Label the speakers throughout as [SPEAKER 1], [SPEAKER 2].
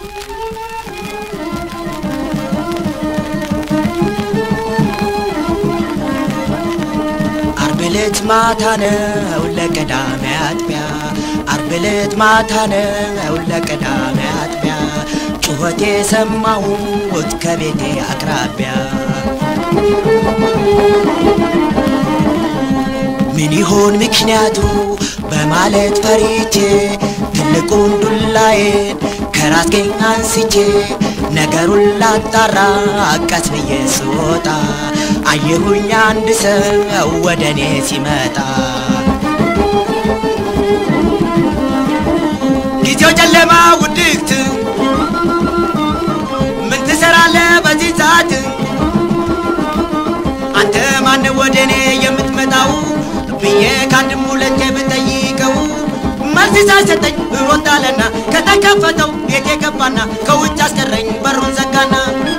[SPEAKER 1] አርብ ዕለት ማታ ነው ለቀዳሜ አጥቢያ አርብ ዕለት ማታ ነው ለቀዳሜ አጥቢያ ጩኸቴ ሰማሁት ከቤቴ አቅራቢያ ምን ይሆን ምክንያቱ በማለት ፈሪቼ ትልቁን ዱላዬን ከራስጌ አንስቼ ነገሩን ላጣራ ቀስ ብዬ ስወጣ አየሁኝ አንድ ሰው ወደ እኔ ሲመጣ ጊዜው ጨለማ ውድቅት ምን ትሰራለህ በዚህ ሰዓት አንተ ማን ወደ እኔ የምትመጣው ብዬ ከአንድም ሁለቴ ብጠይቀው መልስ ሳይሰጠኝ እሮጣለና ከተከፈተው ቤት የገባና ከውጭ አስቀረኝ በሩን ዘጋና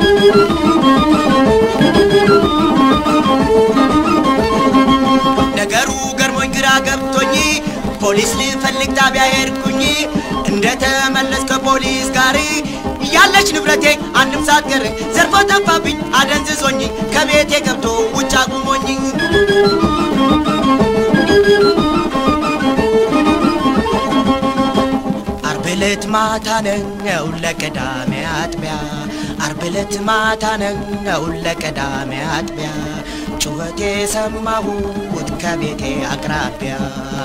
[SPEAKER 1] ነገሩ ገርሞኝ ግራ ገብቶኝ ፖሊስ ልፈልግ ጣቢያ ሄድኩኝ እንደተመለስ ከፖሊስ ጋር ያለች ንብረቴ አንድም ሳትቀር ዘርፎ ጠፋብኝ አደንዝዞኝ ከቤቴ ገብቶ ውጭ አቁሞኝ አርብ ዕለት ማታ ነው ለቀዳሜ አጥቢያ አርብ ዕለት ማታ ነው ለቀዳሜ አጥቢያ ጩኸቴ ሰማሁት ከቤቴ አቅራቢያ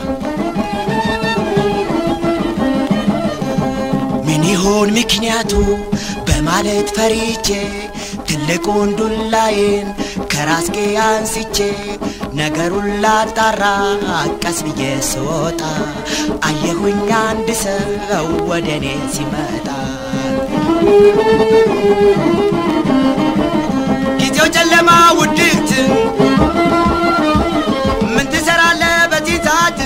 [SPEAKER 1] ምን ይሆን ምክንያቱ በማለት ፈሪቼ ትልቁን ዱላዬን ከራስጌ አንስቼ ነገሩን ላጣራ ቀስ ብዬ ስወጣ አየሁኝ አንድ ሰው ወደ እኔ ሲመጣ ጊዜው ጨለማ ውድቅት ምን ትሰራለህ በዚህ ሰዓት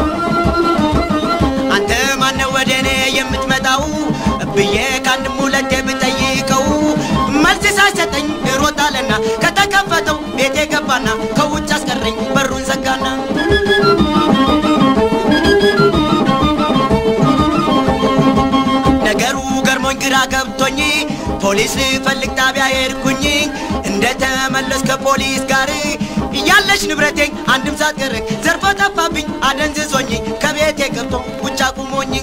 [SPEAKER 1] አንተ ማነው ወደ እኔ የምትመጣው ብዬ ከአንድም ሁለቴ ብጠይቀው መልስ ሳይሰጠኝ እሮጣለና ከተከፈተው ቤቴ ገባና ከውጭ አስቀረኝ በሩን ዘጋና ነገሩ ገርሞኝ ግራ ገብቶኝ ፖሊስ ልፈልግ ጣቢያ ሄድኩኝ እንደተመለስ ከፖሊስ ጋር እያለች ንብረቴ አንድም ሳትቀር ዘርፎ ጠፋብኝ አደንዝዞኝ ከቤቴ ገብቶ ውጭ አቁሞኝ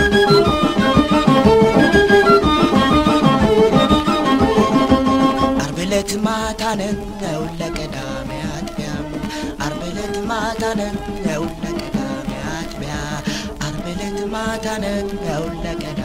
[SPEAKER 1] አርብ ዕለት ማታ ነው ለቀዳሜ አጥቢያ አርብ ዕለት ማታ ነው ለቀዳሜ አጥቢያ አርብ ዕለት ማታ ነው ለቀዳሜ